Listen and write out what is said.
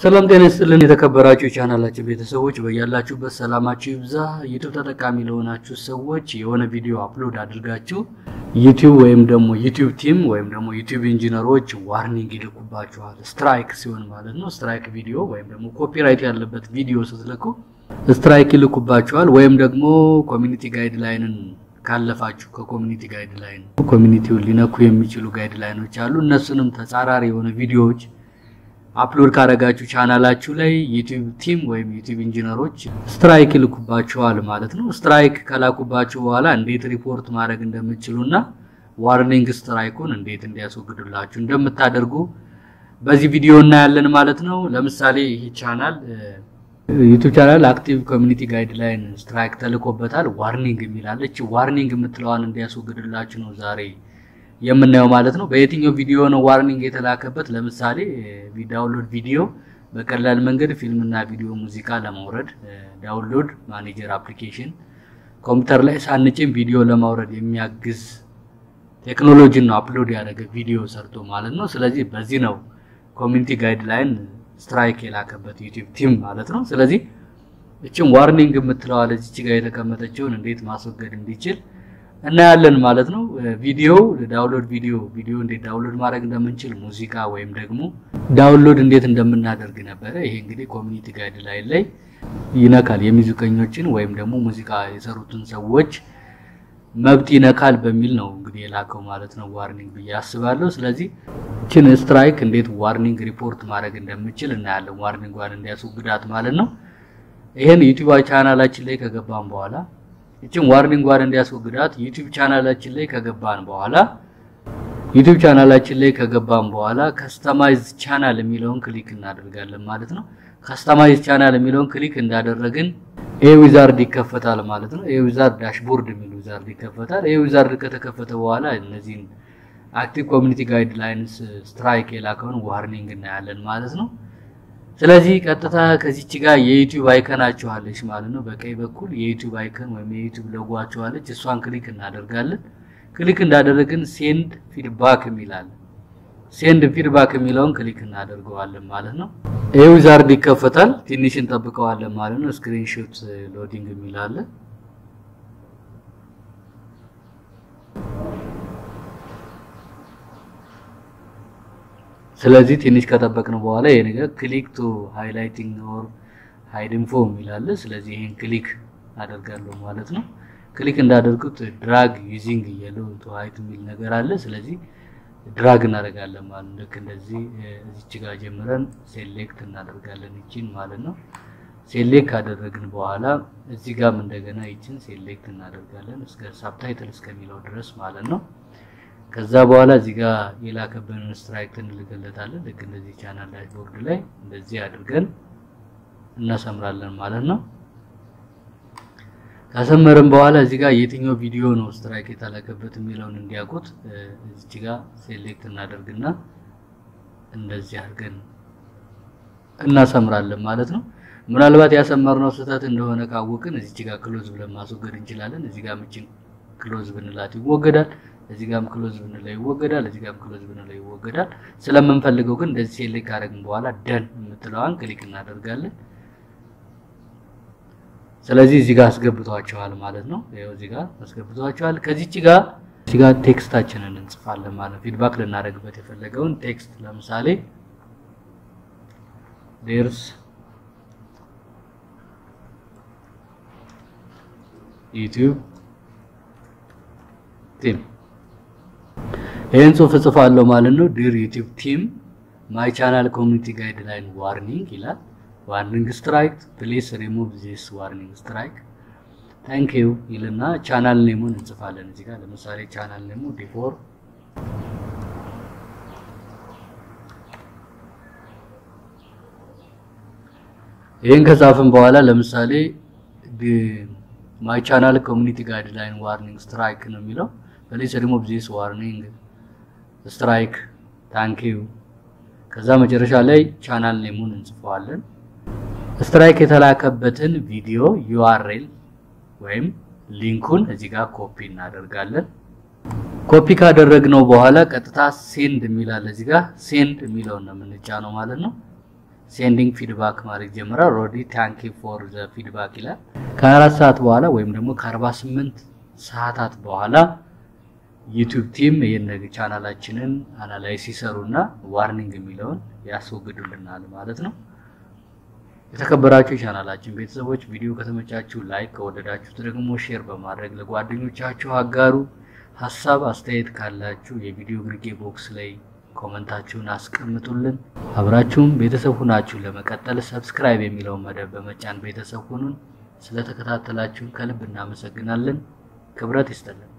ሰላም ጤና ይስጥልን የተከበራችሁ የቻናላችን ቤተሰቦች በያላችሁበት ሰላማችሁ ይብዛ። ዩቲዩብ ተጠቃሚ ለሆናችሁ ሰዎች የሆነ ቪዲዮ አፕሎድ አድርጋችሁ ዩቲዩብ ወይም ደግሞ ዩቲዩብ ቲም ወይም ደግሞ ዩቲዩብ ኢንጂነሮች ዋርኒንግ ይልኩባችኋል። ስትራይክ ሲሆን ማለት ነው። ስትራይክ ቪዲዮ ወይም ደግሞ ኮፒራይት ያለበት ቪዲዮ ስትልኩ ስትራይክ ይልኩባችኋል። ወይም ደግሞ ኮሚኒቲ ጋይድ ላይንን ካለፋችሁ ከኮሚኒቲ ጋይድ ላይን ኮሚኒቲውን ሊነኩ የሚችሉ ጋይድ ላይኖች አሉ። እነሱንም ተጻራሪ የሆነ ቪዲዮዎች አፕሎድ ካደረጋችሁ ቻናላችሁ ላይ ዩቲዩብ ቲም ወይም ዩቲዩብ ኢንጂነሮች ስትራይክ ይልኩባችኋል ማለት ነው። ስትራይክ ከላኩባችሁ በኋላ እንዴት ሪፖርት ማድረግ እንደምትችሉና ዋርኒንግ ስትራይኩን እንዴት እንዲያስወግዱላችሁ እንደምታደርጉ በዚህ ቪዲዮ እናያለን ማለት ነው። ለምሳሌ ይህ ቻናል ዩቲዩብ ቻናል አክቲቭ ኮሚኒቲ ጋይድ ላይን ስትራይክ ተልኮበታል። ዋርኒንግ የሚላለች ዋርኒንግ የምትለዋን እንዲያስወግድላችሁ ነው ዛሬ የምናየው ማለት ነው። በየትኛው ቪዲዮ ነው ዋርኒንግ የተላከበት? ለምሳሌ ዳውንሎድ ቪዲዮ በቀላል መንገድ ፊልምና ቪዲዮ ሙዚቃ ለማውረድ ዳውንሎድ ማኔጀር አፕሊኬሽን ኮምፒውተር ላይ ሳንጭን ቪዲዮ ለማውረድ የሚያግዝ ቴክኖሎጂን ነው አፕሎድ ያደረገ ቪዲዮ ሰርቶ ማለት ነው። ስለዚህ በዚህ ነው ኮሚኒቲ ጋይድ ላይን ስትራይክ የላከበት ዩቲዩብ ቲም ማለት ነው። ስለዚህ እችም ዋርኒንግ የምትለዋለ እዚች ጋር የተቀመጠችውን እንዴት ማስወገድ እንዲችል እናያለን ማለት ነው። ቪዲዮ ዳውንሎድ ቪዲዮ ቪዲዮ እንዴት ዳውንሎድ ማድረግ እንደምንችል ሙዚቃ ወይም ደግሞ ዳውንሎድ እንዴት እንደምናደርግ ነበረ። ይሄ እንግዲህ ኮሚኒቲ ጋይድ ላይን ላይ ይነካል። የሙዚቀኞችን ወይም ደግሞ ሙዚቃ የሰሩትን ሰዎች መብት ይነካል በሚል ነው እንግዲህ የላከው ማለት ነው ዋርኒንግ ብዬ አስባለሁ። ስለዚህ ችን ስትራይክ እንዴት ዋርኒንግ ሪፖርት ማድረግ እንደምችል እናያለን። ዋርኒንጓን እንዲያስወግዳት ማለት ነው። ይሄን ዩቲዩብ ቻናላችን ላይ ከገባን በኋላ ይችን ዋርኒንጓን እንዲያስወግዳት ዩቲዩብ ቻናላችን ላይ ከገባን በኋላ ዩቲዩብ ቻናላችን ላይ ከገባን በኋላ ከስተማይዝ ቻናል የሚለውን ክሊክ እናደርጋለን ማለት ነው። ከስተማይዝ ቻናል የሚለውን ክሊክ እንዳደረግን ይሄ ዊዛርድ ይከፈታል ማለት ነው። ይሄ ዊዛርድ ዳሽቦርድ የሚል ዊዛርድ ይከፈታል። ይሄ ዊዛርድ ከተከፈተ በኋላ እነዚህን አክቲቭ ኮሚኒቲ ጋይድ ላይንስ ስትራይክ የላከውን ዋርኒንግ እናያለን ማለት ነው። ስለዚህ ቀጥታ ከዚች ጋር የዩቲዩብ አይከናችኋለች ማለት ነው። በቀኝ በኩል የዩቲዩብ አይከን ወይም የዩቲዩብ ሎጓችኋለች። እሷን ክሊክ እናደርጋለን። ክሊክ እንዳደረግን ሴንድ ፊድባክ የሚላለን ሴንድ ፊድባክ የሚለውን ክሊክ እናደርገዋለን ማለት ነው። ይህ ዊዛርድ ይከፈታል። ትንሽ እንጠብቀዋለን ማለት ነው። ስክሪንሾት ሎዲንግ የሚላለ ስለዚህ ትንሽ ከጠበቅን በኋላ ይሄ ነገር ክሊክ ቱ ሃይላይቲንግ ኦር ሃይድ ኢንፎ የሚላለ ስለዚህ ይሄን ክሊክ አደርጋለሁ ማለት ነው። ክሊክ እንዳደርጉት ድራግ ዩዚንግ የሎ ቱ ሃይድ የሚል ነገር አለ። ስለዚህ ድራግ እናደርጋለን ማለት ነው። ልክ እንደዚህ እዚች ጋር ጀምረን ሴሌክት እናደርጋለን ይችን ማለት ነው። ሴሌክት ካደረግን በኋላ እዚህ ጋርም እንደገና ይችን ሴሌክት እናደርጋለን እስከ ሳብታይትል እስከሚለው ድረስ ማለት ነው። ከዛ በኋላ እዚህ ጋር የላከብንን ስትራይክ እንልክለታለን። ልክ እንደዚህ ቻናል ዳሽቦርድ ላይ እንደዚህ አድርገን እናሰምራለን ማለት ነው። ካሰመርን በኋላ እዚህ ጋር የትኛው ቪዲዮ ነው ስትራይክ የተላከበት የሚለውን እንዲያውቁት እዚህ ጋር ሴሌክት እናደርግና እንደዚህ አድርገን እናሰምራለን ማለት ነው። ምናልባት ያሰመርነው ስህተት እንደሆነ ካወቅን እዚህ ጋር ክሎዝ ብለን ማስወገድ እንችላለን። እዚህ ጋር ምችን ክሎዝ ብንላት ይወገዳል። እዚህ ጋርም ክሎዝ ብንለው ይወገዳል። እዚህ ጋርም ክሎዝ ብንለው ይወገዳል። ስለምንፈልገው ግን እንደዚህ ሴሌክት ካደረግን በኋላ ደን የምትለዋን ክሊክ እናደርጋለን። ስለዚህ እዚህ ጋር አስገብቷቸዋል ማለት ነው። ይኸው እዚህ ጋር አስገብቷቸዋል። ከዚች ጋር እዚህ ጋር ቴክስታችንን እንጽፋለን ማለት ነው። ፊድባክ ልናደርግበት የፈለገውን ቴክስት ለምሳሌ ዴርስ ዩቲዩብ ቲም ይህን ጽሁፍ እጽፋለሁ ማለት ነው። ዲር ዩቲዩብ ቲም ማይ ቻናል ኮሚኒቲ ጋይድ ላይን ዋርኒንግ ይላል። ዋርኒንግ ስትራይክ ፕሊስ ሪሙቭ ዚስ ዋርኒንግ ስትራይክ ታንክ ዩ ይልና ቻናል ኔሙን እንጽፋለን። እዚህ ጋር ለምሳሌ ቻናል ኔሙ ዲፎር ይህን ከጻፍን በኋላ ለምሳሌ ማይ ቻናል ኮሚኒቲ ጋይድ ላይን ዋርኒንግ ስትራይክ ነው የሚለው ፕሊስ ሪሙቭ ዚስ ዋርኒንግ ስትራይክ ታንክ ዩ ከዛ መጨረሻ ላይ ቻናል ኔሙን እንጽፈዋለን። ስትራይክ የተላከበትን ቪዲዮ ዩአርኤል ወይም ሊንኩን እዚህ ጋር ኮፒ እናደርጋለን። ኮፒ ካደረግነው በኋላ ቀጥታ ሴንድ የሚላል እዚህ ጋር ሴንድ የሚለውን ነው የምንጫነው ማለት ነው። ሴንዲንግ ፊድባክ ማድረግ ጀምራል። ኦልሬዲ ታንኪ ፎር ዘ ፊድባክ ይላል። ከአራት ሰዓት በኋላ ወይም ደግሞ ከ48 ሰዓታት በኋላ ዩቲዩብ ቲም ይህን ቻናላችንን አናላይዝ ሲሰሩና ዋርኒንግ የሚለውን ያስወግዱልናል ማለት ነው። የተከበራችሁ የቻናላችን ቤተሰቦች ቪዲዮ ከተመቻችሁ ላይክ፣ ከወደዳችሁት ደግሞ ሼር በማድረግ ለጓደኞቻችሁ አጋሩ። ሀሳብ አስተያየት ካላችሁ የቪዲዮ ግርጌ ቦክስ ላይ ኮመንታችሁን አስቀምጡልን። አብራችሁም ቤተሰብ ሁናችሁ ለመቀጠል ሰብስክራይብ የሚለውን መደብ በመጫን ቤተሰብ ሁኑን። ስለተከታተላችሁን ከልብ እናመሰግናለን። ክብረት ይስጥልን።